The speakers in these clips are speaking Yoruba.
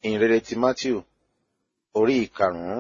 ìhìnrere ti matthew orí ìkarùn-ún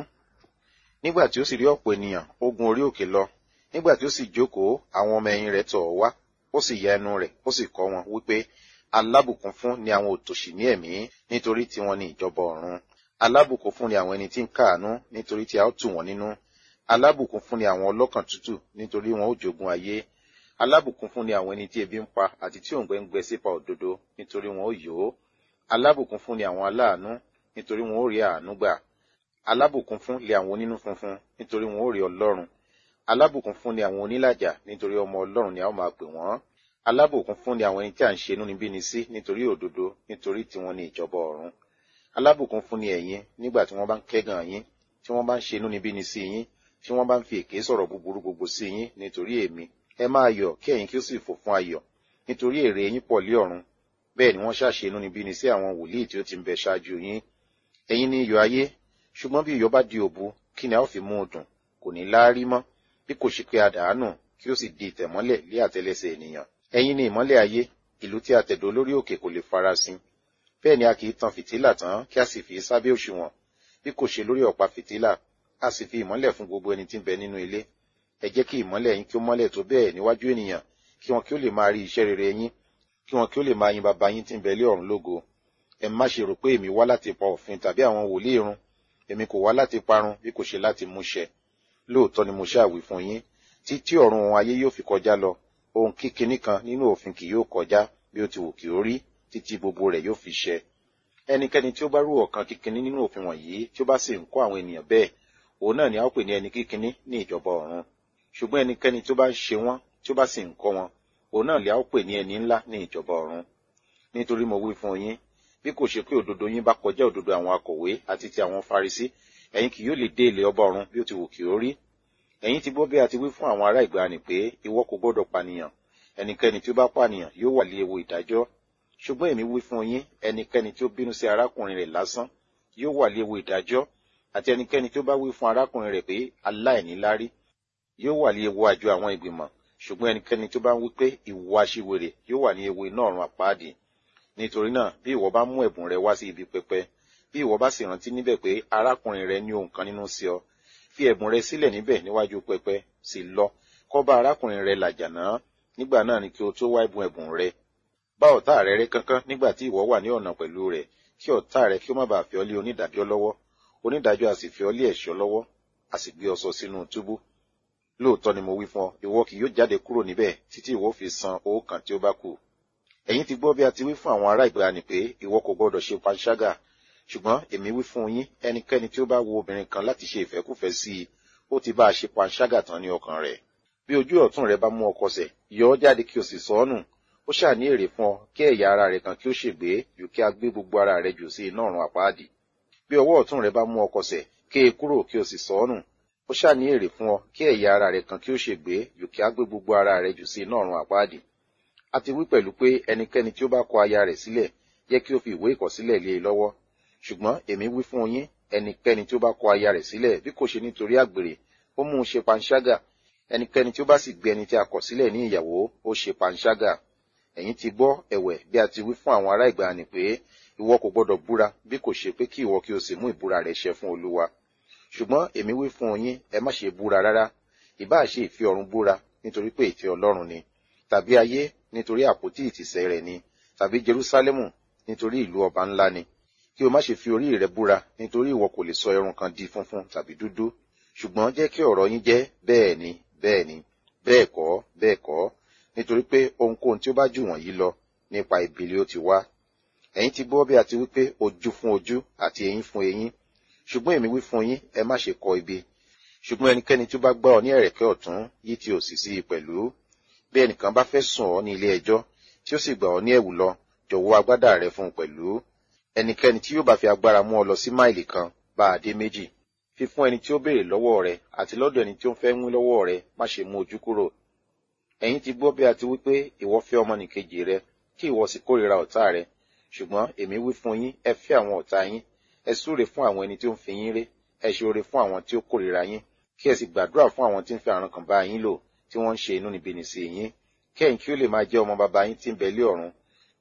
nígbà tí ó sì rí ọ̀pọ̀ ènìyàn ó gun orí òkè lọ nígbà tí ó sì jókòó àwọn ọmọ ẹ̀yìn rẹ̀ tọ̀ ọ́ wá ó sì ya ẹnu rẹ̀ ó sì kọ́ wọn wípé alábùkún fún ni àwọn òtòṣì ní ẹ̀mí nítorí tiwọn ni ìjọba ọ̀run alábùkún fún ni àwọn ẹni tí ń káàánú nítorí tí a ó tù wọ́n nínú alábùkún fún ni àwọn ọlọ́kàn tútù nítorí wọn ó jogún ayé alábùkún fún ni àwọn ẹni tí ebi ń pa àti tí òǹgbẹ ń gbẹ sípa òdodo nítorí wọn ó yó alábùkún fún ni àwọn aláàánú nítorí wọn ó rí àánú gbà alábùkún fún lé àwọn onínú funfun nítorí wọn ó rí ọlọ́run alábùkún fún ni àwọn onílàjà nítorí ọmọ ọlọ́run ni a ó máa pè wọ́n alábùkún fún ni àwọn ẹni tí à ń ṣe inúnibíni sí nítorí òdodo nítorí tiwọn ni ìjọba ọ̀run alábùkún fún ni ẹ̀yin nígbà tí wọ́n bá ń kẹ́gàn yín tí wọ́n bá ń ṣe inúnibíni sí yín tí wọ́n bá ń fi èké sọ̀rọ̀ búburú gbogbo sí yín nítorí èmi ẹ máa yọ̀ kí ẹ̀yin kí ó sì fò fún ayọ̀ nítorí èrè yín pọ̀ lé ọ̀run bẹ́ẹ̀ ni wọ́n ṣàṣe inúnibíni sí àwọn wòlíì tí ó ti ń bẹ ṣáájú yín ẹ̀yin ni iyọ̀ ayé ṣùgbọ́n bí iyọ̀ bá di òbu kí ni a ó fi mú un dùn kò ní láárí mọ́ bí kò ṣe pé a dàánù kí ó sì di ìtẹ̀mọ́lẹ̀ lé àtẹlẹsẹ̀ ènìyàn ẹ̀yin ni ìmọ́lẹ̀ ayé ìlú tí a tẹ̀dó lórí òkè kò lè farasin bẹ́ẹ̀ ni a kì í tan fìtílà tán kí a sì fi sábẹ́ òṣùwọ̀n bí kò ṣe lórí ọ̀pá fìtílà a sì fi ìmọ́lẹ̀ fún gbogbo ẹni tí ń bẹ nínú ilé ẹ jẹ́ kí ìmọ́lẹ̀ yín kí ó mọ́lẹ̀ tó bẹ́ẹ̀ níwájú ènìyàn kí wọn kí ó lè máa rí iṣẹ́ rere yín kí wọn kí ó lè máa yin baba yín tí ń bẹ lé ọ̀run lógo ẹ má ṣe rò pé èmi wá láti pa òfin tàbí àwọn wòlíì run èmi kò wá láti parun bí kò ṣe láti múṣẹ lóòótọ́ ni mo ṣàwí fún yín títí ọ̀run ohun ayé yóò fi kọjá lọ ohun kíkiní kan nínú òfin kì yóò kọjá bí ó ti wù kí ó rí títí gbogbo rẹ̀ yóò fi ṣẹ ẹnikẹ́ni tí ó bá rú ọ̀kan kíkiní nínú òfin wọ̀nyí tí ó bá sì ń kọ́ àwọn ènìyàn bẹ́ẹ̀ òun náà ni a ó pè ní ẹni kíkiní ní ìjọba ọ̀run ṣùgbọ́n ẹnikẹ́ni tí ó bá ń ṣe wọ́n tí ó bá sì ń kọ́ wọn òun náà ni a ó pè ní ẹni ńlá ní ìjọba ọ̀run nítorí mo wí fún yín bí kò ṣe pé òdodo yín bá kọjá òdodo àwọn akọ̀wé àti ti àwọn farisí ẹ̀yin kì yóò lè dé ilé ọba ọ̀run bí ó ti wù kí ó rí ẹ̀yin ti gbọ́ bí a ti wí fún àwọn ará ìgbàanì pé ìwọ kò gbọ́dọ̀ pànìyàn ẹnikẹ́ni tí ó bá pànìyàn yóò wà lé ewu ìdájọ́ ṣùgbọ́n èmi wí fún yín ẹnikẹ́ni tí ó bínú sí arákùnrin rẹ̀ lásán yóò wà lé ewu ìdájọ́ àti ẹnikẹ́ni tí ó bá wí fún arákùnrin rẹ̀ pé aláìníláárí yóò wà lé ewu àjọ àwọn ìgbìmọ̀ ṣùgbọ́n ẹnikẹ́ni tó bá ń wí pé ìwọ aṣiwèrè yóò wà ní ewu iná ọ̀run àpáàdì nítorí náà bí ìwọ bá mú ẹ̀bùn rẹ wá sí ibi pẹpẹ bí ìwọ bá sì rántí níbẹ̀ pé arákùnrin rẹ ní ohun kan nínú sí ọ fi ẹ̀bùn rẹ sílẹ̀ níbẹ̀ níwájú pẹpẹ sì lọ kọ́ bá arákùnrin rẹ làjà náà nígbà náà ni kí o tó wá ẹ̀bùn ẹ̀bùn rẹ bá ọ̀tá rẹ rẹ́ kánkán nígbà tí ìwọ wà ní ọ̀nà pẹ̀lú rẹ̀ kí ọ̀tá rẹ kí ó má bàa fi ọ́ lé onídàájọ́ lọ́wọ́ onídàájọ́ a sì fi ọ́ lé ẹ̀ṣọ́ lọ́wọ́ a sì gbé ọ sọ sínú túbú lóòótọ́ ni mo wí fún ọ ìwọ kì yóò jáde kúrò níbẹ̀ títí ìwọ fi san owó kan tí ó bá kù ẹ̀yin ti gbọ́ bí a ti wí fún àwọn ará ìgbàanì pé ìwọ kò gbọ́dọ̀ ṣe panṣágà ṣùgbọ́n èmi wí fún yín ẹnikẹ́ni tí ó bá wo obìnrin kan láti ṣe ìfẹ́kùfẹ́ sí i ó ti bá a ṣe panṣágà tán ní ọkàn rẹ̀ bí ojú ọ̀tún rẹ bá mú ọ kọsẹ̀ yọ ọ́ jáde kí o sì sọ ọ́ nù ó ṣáà ní èrè fún ọ kí ẹ̀yà ara rẹ kan kí ó ṣègbé jù kí a gbé gbogbo ara rẹ jù sí iná ọ̀run àpáàdì bí ọwọ́ ọ̀tún rẹ bá mú ọ kọsẹ̀ ké e kúrò kí o sì sọ ọ́ nù ó ṣáà ní èrè fún ọ kí ẹ̀yà ara rẹ kan kí ó ṣègbé jù kí a gbé gbogbo ara rẹ jù sí iná ọ̀run àpáàdì a ti wí pẹ̀lú pé ẹnikẹ́ni tí ó bá kọ aya rẹ̀ sílẹ̀ yẹ kí ó fi ìwé ìkọ̀sílẹ̀ lé e lọ́wọ́ ṣùgbọ́n èmi wí fún yín ẹnikẹ́ni tí ó bá kọ aya rẹ̀ sílẹ̀ bí kò ṣe nítorí àgbèrè ó mú un ṣe panṣágà ẹnikẹ́ni tí ó bá sì gbé ẹni tí a kọ̀ sílẹ̀ ní ìyàwó ó ṣe panṣágà ẹ̀yin ti gbọ́ ẹ̀wẹ̀ bí a ti wí fún àwọn ará ìgbàanì pé ìwọ kò gbọ́dọ̀ búra bí kò ṣe pé kí ìwọ kí o sì mú ìbúra rẹ̀ ṣẹ fún olúwa ṣùgbọ́n èmi wí fún yín ẹ má ṣe búra rárá ìbá ṣe ìfẹ́ ọ̀run búra nítorí pé ìfẹ́ ọlọ́run ni tàbí ayé nítorí àpótí ìtìsẹ̀ rẹ̀ ni tàbí jerúsálẹ́mù nítorí ìlú ọba ńlá ni kí o má ṣe fi orí rẹ búra nítorí ìwọ kò lè sọ irun kan di funfun tàbí dúdú ṣùgbọ́n jẹ́ kí ọ̀rọ̀ yín jẹ́ bẹ́ẹ̀ ni bẹ́ẹ̀ ni bẹ́ẹ̀ kọ́ bẹ́ẹ̀ kọ́ nítorí pé ohunkóhun tí ó bá jù wọ̀nyí lọ nípa ìbílẹ̀ ó ti wá ẹ̀yin ti gbọ́ bí a ti wí pé ojú fún ojú àti eyín fún eyín ṣùgbọ́n èmi wí fún yín ẹ má ṣe kọ ibi ṣùgbọ́n ẹnikẹ́ni tí ó bá gbá ọ ní ẹ̀rẹ̀kẹ́ ọ̀tún yí ti òsì sí i pẹ̀lú bí ẹnìkan bá fẹ́ sùn ọ́ ní ilé ẹjọ́ tí ó sì gbà ọ́ ní ẹ̀wù lọ jọ̀wọ́ agbádá rẹ fún un pẹ̀lú ẹnikẹ́ni tí yóò bá fi agbára mú ọ lọ sí máìlì kan bá a dé méjì fi fún ẹni tí ó béèrè lọ́wọ́ rẹ àti lọ́dọ̀ ẹni tí ó ń fẹ́ mú lọ́wọ́ rẹ má ṣe mú ojú kúrò ẹ̀yin ti gbọ́ bí a ti wí pé ìwọ fẹ́ ọmọnìkejì rẹ kí ìwọ sì kórìíra ọ̀tá rẹ ṣùgbọ́n èmi wí fún yín ẹ fẹ́ àwọn ọ̀tá yín ẹ súre fún àwọn ẹni tí ó ń fi yín ré ẹ ṣe oore fún àwọn tí ó kórìíra yín kí ẹ sì gbàdúrà fún àwọn tí ń fi àrùn kan bá yín lò tí wọ́n ń ṣe inúnibíni sí yín kẹ́yìn kí ó lè máa jẹ́ ọmọ bàbá yín tí ń bẹ lé ọ̀run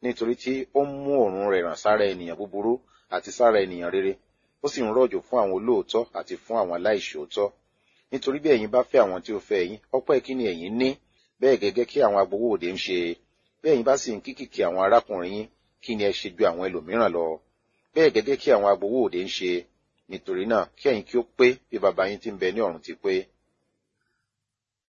nítorí tí ó ń mú òòrùn rẹ̀ ràn sára ènìyàn búburú àti sára ènìyàn rere ó sì ń rọ̀jò fún àwọn olóòótọ́ àti fún àwọn aláìṣòótọ́ nítorí bí ẹ̀yin bá fẹ́ àwọn tí ó fẹ́ yín ọpẹ́ kí ni ẹ̀yin ní bẹ́ẹ̀ gẹ́gẹ́ kí àwọn agbowó òde ń ṣe bí ẹ̀yin bá sì ń kíkìkì àwọn arákùnrin yín kí ni ẹ ṣe ju àwọn ẹlòmíràn lọ bẹ́ẹ̀ gẹ́gẹ́ kí àwọn agbowó òde ń ṣe nítorí náà kí ẹ̀yin kí ó pé bí baba yín tí ń bẹ ní ọ̀run ti pé